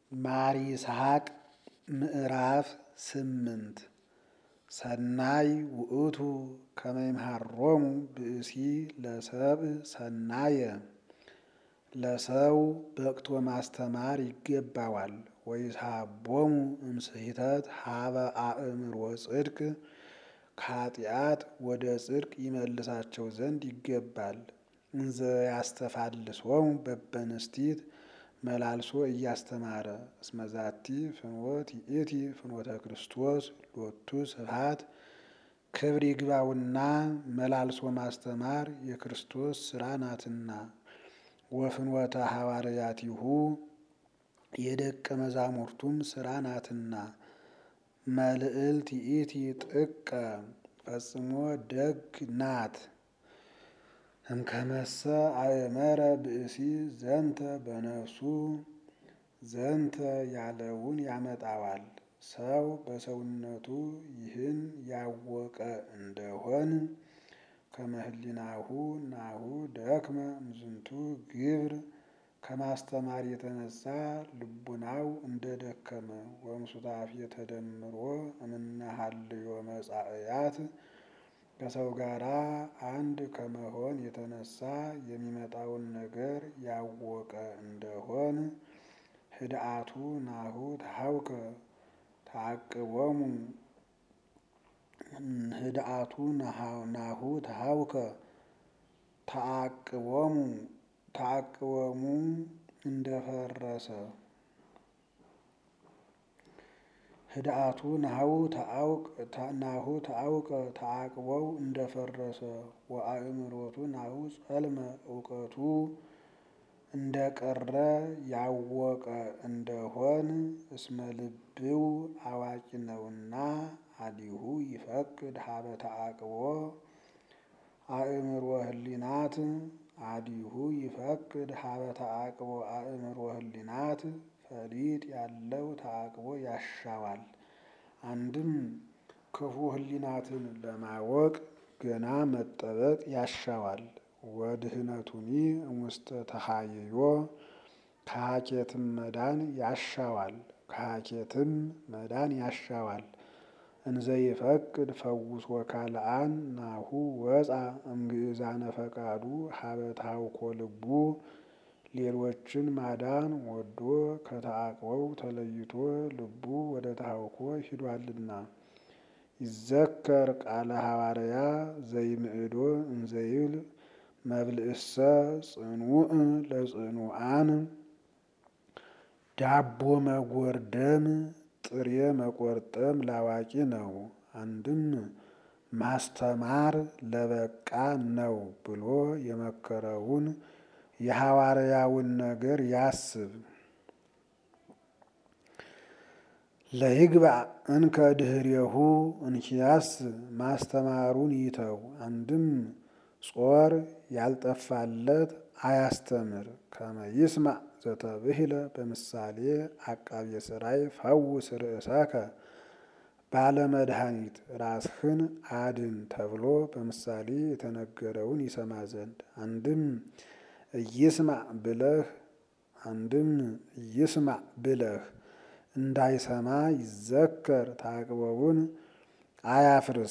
ማር ይስሐቅ ምዕራፍ ስምንት ሰናይ ውእቱ ከመ ይምሃሮሙ ብእሲ ለሰብእ ሰናየ ለሰው በቅቶ ማስተማር ይገባዋል። ወይስሐቦሙ እምስሕተት ሀበ አእምሮ ጽድቅ ከኃጢአት ወደ ጽድቅ ይመልሳቸው ዘንድ ይገባል። እንዘ ያስተፋልሶሙ በበንስቲት መላልሶ እያስተማረ እስመዛቲ ፍኖት ይእቲ ፍኖተ ክርስቶስ ሎቱ ስብሐት ክብር ይግባውና መላልሶ ማስተማር የክርስቶስ ሥራ ናትና። ወፍኖተ ሐዋርያቲሁ የደቀ መዛሙርቱም ሥራ ናትና። መልዕልት ይእቲ ጥቀ ፈጽሞ ደግ ናት። እምከመሰ አእመረ ብእሲ ዘንተ በነፍሱ ዘንተ ያለውን ያመጣዋል። ሰው በሰውነቱ ይህን ያወቀ እንደሆን ከመህሊናሁ ናሁ ደክመ እምዝንቱ ግብር ከማስተማር የተነሳ ልቡናው እንደደከመ ወምሱታፍ የተደምሮ እምነሃልዮ መጻእያት ከሰው ጋራ አንድ ከመሆን የተነሳ የሚመጣውን ነገር ያወቀ እንደሆን ህድአቱ ናሁ ተሃውከ ተዓቅቦሙ ህድአቱ ናሁ ተሃውከ ተዓቅቦሙ ተዓቅቦሙ እንደፈረሰ ህድአቱ ናሁ ተአውቀ ተዓቅቦው እንደፈረሰ ወአእምሮቱ ናሁ ጸልመ እውቀቱ እንደቀረ ያወቀ እንደሆን እስመ ልብው አዋቂ ነውና አዲሁ ይፈቅድ ሀበ ተዓቅቦ አእምሮ ህሊናት አዲሁ ይፈቅድ ሀበ ተዓቅቦ አእምሮ ህሊናት ፈሊጥ ያለው ተዓቅቦ ያሻዋል። አንድም ክፉ ህሊናትን ለማወቅ ገና መጠበቅ ያሻዋል። ወድህነቱኒ እሙስተ ተሃይዮ ከሀኬትም መዳን ያሻዋል ከሀኬትም መዳን ያሻዋል። እንዘ ይፈቅድ ፈውስ ወካልአን ናሁ ወፃ እምግእዛነ ፈቃዱ ሀበ ተሃውኮ ልቡ ሌሎችን ማዳን ወዶ ከተዓቅቦው ተለይቶ ልቡ ወደ ተሃውኮ ሂዷልና። ይዘከር ቃለ ሐዋርያ ዘይምዕዶ እንዘይብል መብልእሰ ጽኑዕ ለጽኑዓን ዳቦ መጎርደም ጥሬ መቆርጠም ላዋቂ ነው። አንድም ማስተማር ለበቃ ነው ብሎ የመከረውን የሐዋርያውን ነገር ያስብ። ለይግባእ እንከ ድህሬሁ እንኪያስ ማስተማሩን ይተው። አንድም ጾር ያልጠፋለት አያስተምር። ከመ ይስማዕ ዘተብሂለ በምሳሌ አቃቤ ሥራይ ፈውስ ርእሰከ ባለመድኃኒት ራስህን አድን ተብሎ በምሳሌ የተነገረውን ይሰማ ዘንድ አንድም እይስማዕ ብለህ አንድም እይስማዕ ብለህ እንዳይሰማ ይዘከር ተዓቅቦውን አያፍርስ።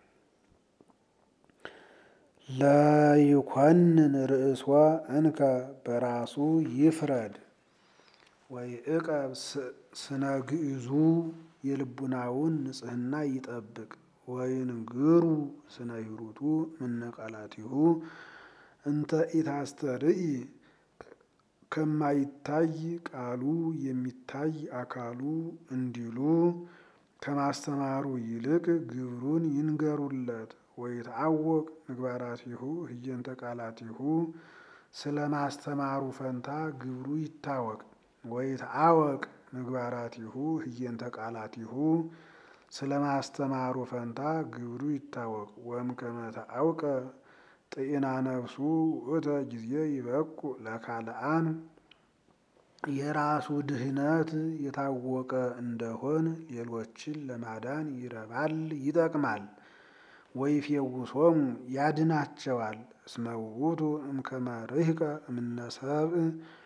ለይኮንን ርእሶ እንከ በራሱ ይፍረድ ወይዕቀብ ስነ ግዕዙ የልቡናውን ንጽሕና ይጠብቅ። ወይንግሩ ስነ ሂሩቱ እምነቃላቲሁ እንተ ኢታስተርኢ ከማይታይ ቃሉ የሚታይ አካሉ እንዲሉ ከማስተማሩ ይልቅ ግብሩን ይንገሩለት። ወይትዐወቅ ምግባራቲሁ ህየንተ ቃላቲሁ ስለ ማስተማሩ ፈንታ ግብሩ ይታወቅ። ወይትዐወቅ ምግባራቲሁ ህየንተ ቃላቲሁ ስለ ማስተማሩ ፈንታ ግብሩ ይታወቅ። ወእምከመ ተዐውቀ ጥኢና ነፍሱ ውእተ ጊዜ ይበቁ ለካልአን የራሱ ድህነት የታወቀ እንደሆን ሌሎችን ለማዳን ይረባል ይጠቅማል። ወይፌውሶሙ ያድናቸዋል። እስመ ውእቱ እምከመ ርህቀ እምነ ሰብእ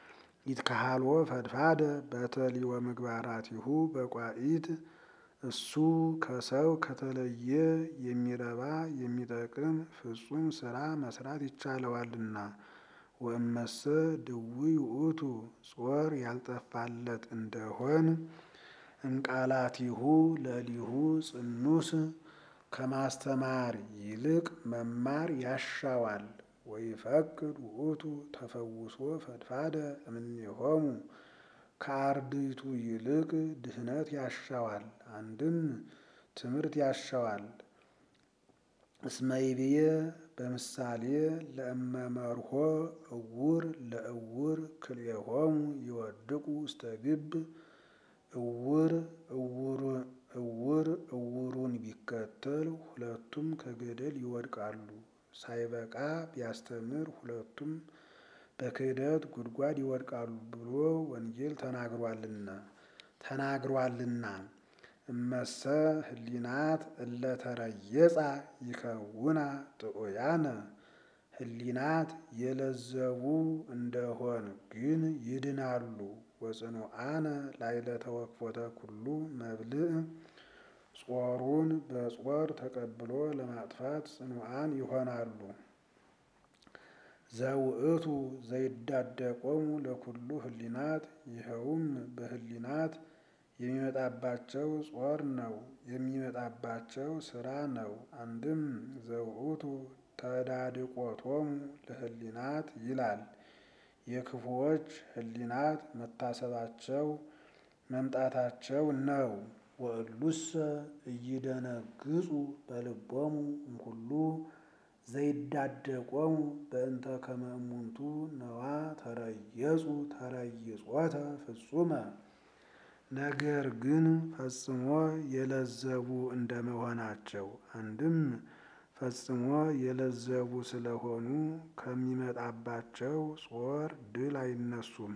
ይትካሃልዎ ፈድፋደ በተሊወ ምግባራቲሁ በቋኢት እሱ ከሰው ከተለየ የሚረባ የሚጠቅም ፍጹም ስራ መስራት ይቻለዋልና። ወእመሰ ድውይ ውእቱ ጾር ያልጠፋለት እንደሆን እምቃላቲሁ ለሊሁ ጽኑስ ከማስተማር ይልቅ መማር ያሻዋል። ወይፈቅድ ውእቱ ተፈውሶ ፈድፋደ እምኔሆሙ ከአርድእቱ ይልቅ ድህነት ያሻዋል። አንድም ትምህርት ያሻዋል። እስመ ይብዬ በምሳሌ ለእመመርሖ እውር ለእውር ክልኤሆሙ ይወድቁ ውስተ ግብ እውር እውር እውሩን ቢከተል ሁለቱም ከገደል ይወድቃሉ። ሳይበቃ ቢያስተምር ሁለቱም በክህደት ጉድጓድ ይወድቃሉ ብሎ ወንጌል ተናግሯልና ተናግሯልና። እመሰ ህሊናት እለተረየጻ ይከውና ጥዑያነ ህሊናት የለዘቡ እንደሆን ግን ይድናሉ። ወጽኑዓነ ላዕለ ተወክፎተ ኩሉ መብልዕ ጾሩን በጾር ተቀብሎ ለማጥፋት ጽኑዓን ይሆናሉ። ዘውእቱ ዘይዳደቆሙ ለኩሉ ህሊናት ይኸውም በህሊናት የሚመጣባቸው ጾር ነው፣ የሚመጣባቸው ስራ ነው። አንድም ዘውእቱ ተዳድቆቶሙ ለህሊናት ይላል። የክፉዎች ህሊናት መታሰባቸው መምጣታቸው ነው። ወእሉሰ እይደነግጹ በልቦሙ እምኩሉ ዘይዳደቆሙ በእንተ ከመ እሙንቱ ነዋ ተረየጹ ተረይጾተ ፍጹመ። ነገር ግን ፈጽሞ የለዘቡ እንደመሆናቸው አንድም ፈጽሞ የለዘቡ ስለሆኑ ከሚመጣባቸው ጾር ድል አይነሱም።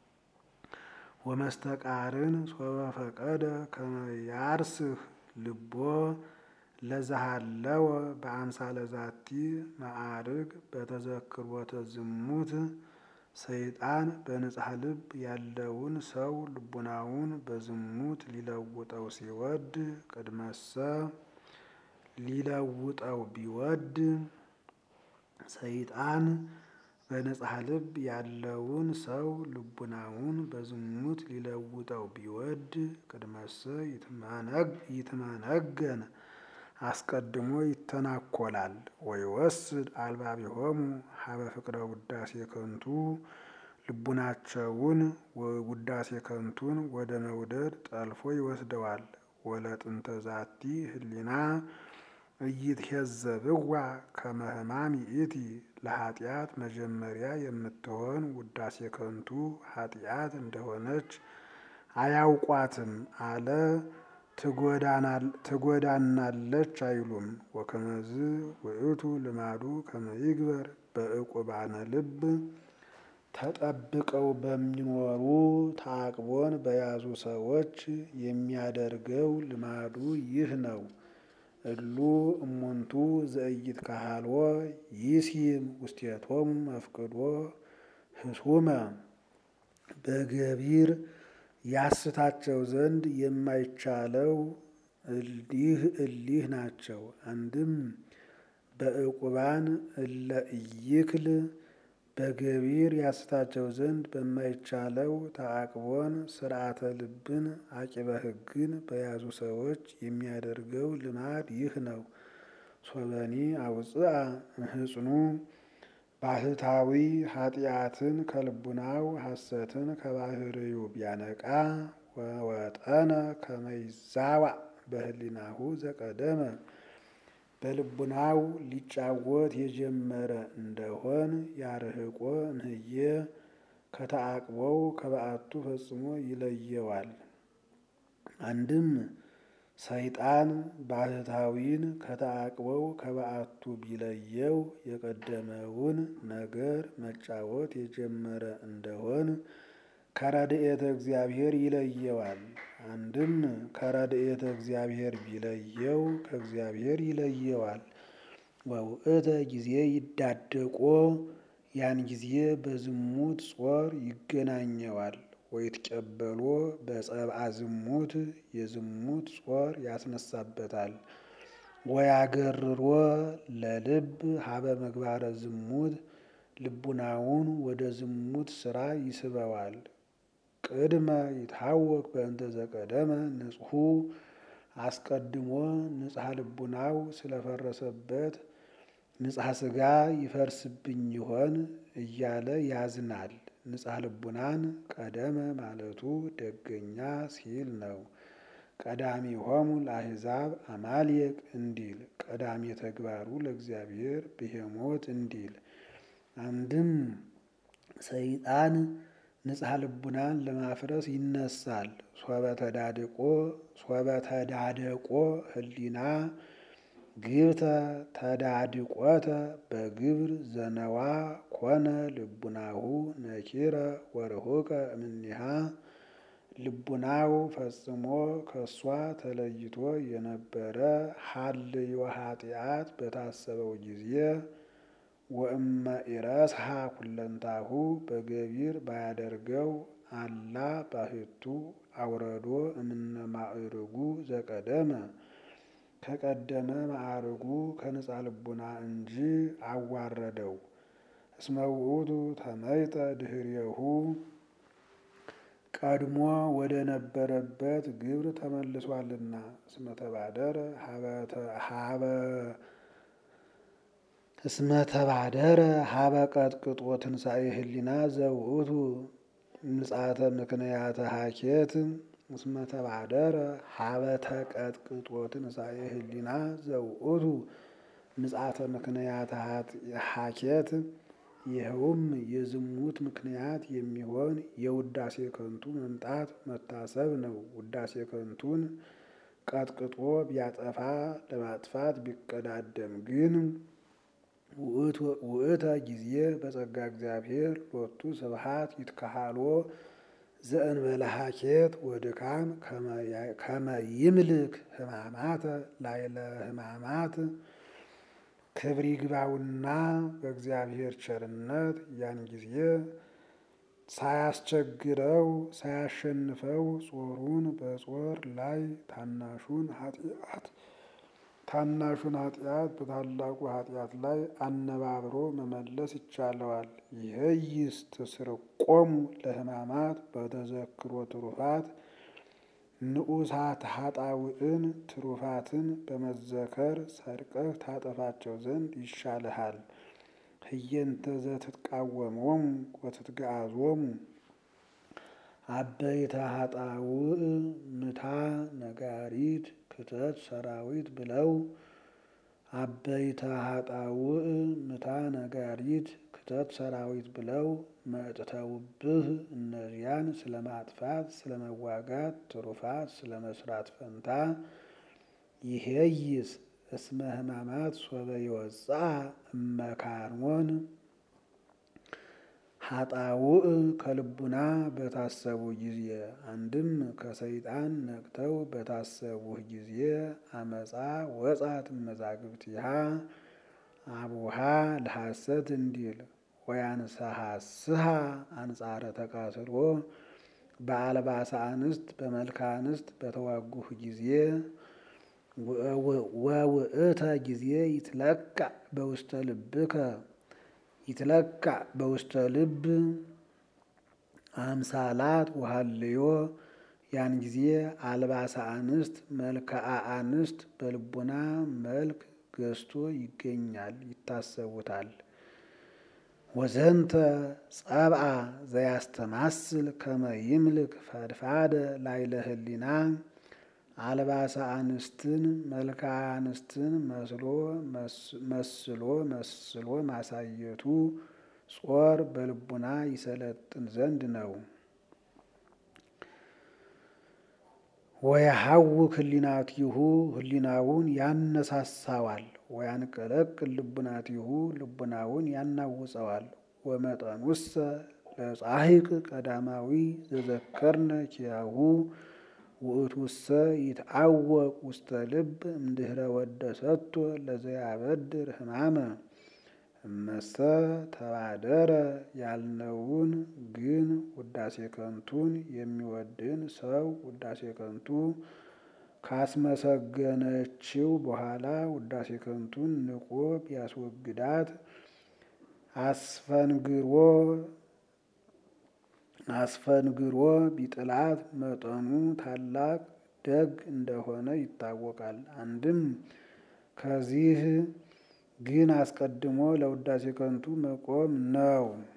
ወመስተቃርን ሶበ ፈቀደ ከመ ያርስህ ልቦ ለዘሃለወ በአምሳለ ዛቲ መዓርግ በተዘክሮተ ዝሙት ሰይጣን በንጽሐ ልብ ያለውን ሰው ልቡናውን በዝሙት ሊለውጠው ሲወድ ቅድመሰ ሊለውጠው ቢወድ ሰይጣን በንጽሐ ልብ ያለውን ሰው ልቡናውን በዝሙት ሊለውጠው ቢወድ ቅድመሰ ይትመነገን አስቀድሞ ይተናኮላል። ወይወስድ አልባቢሆሙ ሀበ ፍቅረ ውዳሴ ከንቱ ልቡናቸውን ውዳሴ ከንቱን ወደ መውደድ ጠልፎ ይወስደዋል። ወለጥንተ ዛቲ ህሊና እይትሄዘብዋ ከመ ሕማም ይእቲ ለኃጢአት መጀመሪያ የምትሆን ውዳሴ ከንቱ ኃጢአት እንደሆነች አያውቋትም አለ። ትጎዳናለች አይሉም። ወከመዝ ውእቱ ልማዱ ከመ ይግበር በዕቁባነ ልብ ተጠብቀው በሚኖሩ ተዓቅቦን በያዙ ሰዎች የሚያደርገው ልማዱ ይህ ነው። እሉ እሙንቱ ዘኢይትከሃልዎ ይሲም ውስቴቶሙ መፍቅዶ ህሱመ በገቢር ያስታቸው ዘንድ የማይቻለው እሊህ እሊህ ናቸው። አንድም በዕቁባን እለ ኢይክል በገቢር ያስታቸው ዘንድ በማይቻለው ተዓቅቦን ስርዓተ ልብን አቂበ ሕግን በያዙ ሰዎች የሚያደርገው ልማድ ይህ ነው። ሶበኒ አውፅአ እምህጽኑ ባህታዊ ኃጢአትን ከልቡናው ሐሰትን ከባህርዩ ቢያነቃ ወወጠነ ከመይዛዋዕ በህሊናሁ ዘቀደመ በልቡናው ሊጫወት የጀመረ እንደሆን ያርህቆ እንህየ ከተዓቅቦው ከበዓቱ ፈጽሞ ይለየዋል። አንድም ሰይጣን ባህታዊን ከተዓቅቦው ከበዓቱ ቢለየው የቀደመውን ነገር መጫወት የጀመረ እንደሆን ከረድኤተ እግዚአብሔር ይለየዋል። አንድም ከረድኤተ እግዚአብሔር ቢለየው ከእግዚአብሔር ይለየዋል። ወውእተ ጊዜ ይዳደቆ ያን ጊዜ በዝሙት ጾር ይገናኘዋል። ወይትቀበሎ በጸብአ ዝሙት የዝሙት ጾር ያስነሳበታል። ወያገርሮ ለልብ ሀበ ምግባረ ዝሙት ልቡናውን ወደ ዝሙት ስራ ይስበዋል። ቅድመ ይታወቅ በእንተ ዘቀደመ ንጹሑ አስቀድሞ ንጽሐ ልቡናው ስለፈረሰበት ንጽሐ ሥጋ ይፈርስብኝ ይሆን እያለ ያዝናል። ንጽሐ ልቡናን ቀደመ ማለቱ ደገኛ ሲል ነው። ቀዳሚሆሙ ለአሕዛብ አማልየቅ እንዲል ቀዳሚ ተግባሩ ለእግዚአብሔር ብሄሞት እንዲል አንድም ሰይጣን ንጽሐ ልቡናን ለማፍረስ ይነሳል። ሶበተዳድቆ ሶበተዳደቆ ህሊና ግብተ ተዳድቆተ በግብር ዘነዋ ኮነ ልቡናሁ ነኪረ ወርሁቀ እምኔሃ ልቡናው ፈጽሞ ከእሷ ተለይቶ የነበረ ሀልዮ ኃጢአት በታሰበው ጊዜ ወእመ ኢረስሐ ኩለንታሁ በገቢር ባያደርገው አላ ባሕቱ አውረዶ እምነ ማዕርጉ ዘቀደመ ከቀደመ ማዕርጉ ከንጻ ልቡና እንጂ አዋረደው። እስመ ውእቱ ተመይጠ ድህሬሁ ቀድሞ ወደ ነበረበት ግብር ተመልሷልና። እስመ ተባደረ ሀበ እስመ ተባደረ ሀበ ቀጥቅጦ ትንሣኤ ህሊና ዘውእቱ ምጽአተ ምክንያተ ሀኬት እስመ ተባደረ ሀበ ተቀጥቅጦ ትንሣኤ ህሊና ዘውእቱ ምጽአተ ምክንያተ ሀኬት ይኸውም የዝሙት ምክንያት የሚሆን የውዳሴ ከንቱ መምጣት መታሰብ ነው። ውዳሴ ከንቱን ቀጥቅጦ ቢያጠፋ ለማጥፋት ቢቀዳደም ግን ውእተ ጊዜ በጸጋ እግዚአብሔር ሎቱ ስብሐት ይትከሃሎ ዘእንበለ ሀኬት ወድካም ከመ ይምልክ ህማማተ ላይለ ህማማት ክብር ይግባውና በእግዚአብሔር ቸርነት ያን ጊዜ ሳያስቸግረው ሳያሸንፈው ጾሩን በጾር ላይ ታናሹን ኃጢአት ታናሹን ኃጢአት በታላቁ ኃጢአት ላይ አነባብሮ መመለስ ይቻለዋል። ይህይስ ትስርቆሙ ለህማማት በተዘክሮ ትሩፋት ንዑሳት ኃጣውዕን ትሩፋትን በመዘከር ሰርቀህ ታጠፋቸው ዘንድ ይሻልሃል። ህየንተ ዘትትቃወሞሙ ወትትገአዞሙ አበይተ ኃጣውዕ ምታ ነጋሪት ክተት ሰራዊት ብለው አበይተ ኃጣውዕ ምታ ነጋሪት ክተት ሰራዊት ብለው መጥተውብህ እነዚያን ስለ ማጥፋት ስለ መዋጋት ትሩፋት ስለ መስራት ፈንታ ይሄይስ እስመ ህማማት ሶበ ይወፅአ እመካርሞን ኃጣውዕ ከልቡና በታሰቡ ጊዜ አንድም ከሰይጣን ነቅተው በታሰቡህ ጊዜ አመፃ ወጻት መዛግብቲሃ አቡሃ ለሐሰት እንዲል ወያንሰሐስሃ አንጻረ ተቃትሎ በአልባሰ አንስት በመልካ አንስት በተዋጉህ ጊዜ ወውእተ ጊዜ ይትለካ በውስተ ልብከ ይትለካ በውስተ ልብ አምሳላት ወሃልዮ ያን ጊዜ አልባሰ አንስት መልክአ አንስት በልቡና መልክ ገዝቶ ይገኛል፣ ይታሰቡታል። ወዘንተ ጸብአ ዘያስተማስል ከመ ይምልክ ፈድፋደ ላይለ ህሊና አልባሰ አንስትን መልክአ አንስትን መስሎ መስሎ መስሎ ማሳየቱ ጾር በልቡና ይሰለጥን ዘንድ ነው። ወያሐውክ ህሊናቲሁ ህሊናውን ያነሳሳዋል። ወያንቀለቅል ልቡናቲሁ ልቡናውን ያናውፀዋል። ወመጠኑሰ ለጻሂቅ ቀዳማዊ ዘዘከርነ ኪያሁ ውእቱሰ ይትአወቅ ውስተ ልብ እምድህረ ወደ ሰጥቶ ለዘያበድር ህማመ እመሰ ተባደረ ያልነውን ግን ውዳሴ ከንቱን የሚወድን ሰው ውዳሴ ከንቱ ካስመሰገነችው በኋላ ውዳሴ ከንቱን ንቆ ቢያስወግዳት አስፈንግሮ አስፈንግሮ ቢጥላት መጠኑ ታላቅ ደግ እንደሆነ ይታወቃል። አንድም ከዚህ ግን አስቀድሞ ለውዳሴ ከንቱ መቆም ነው።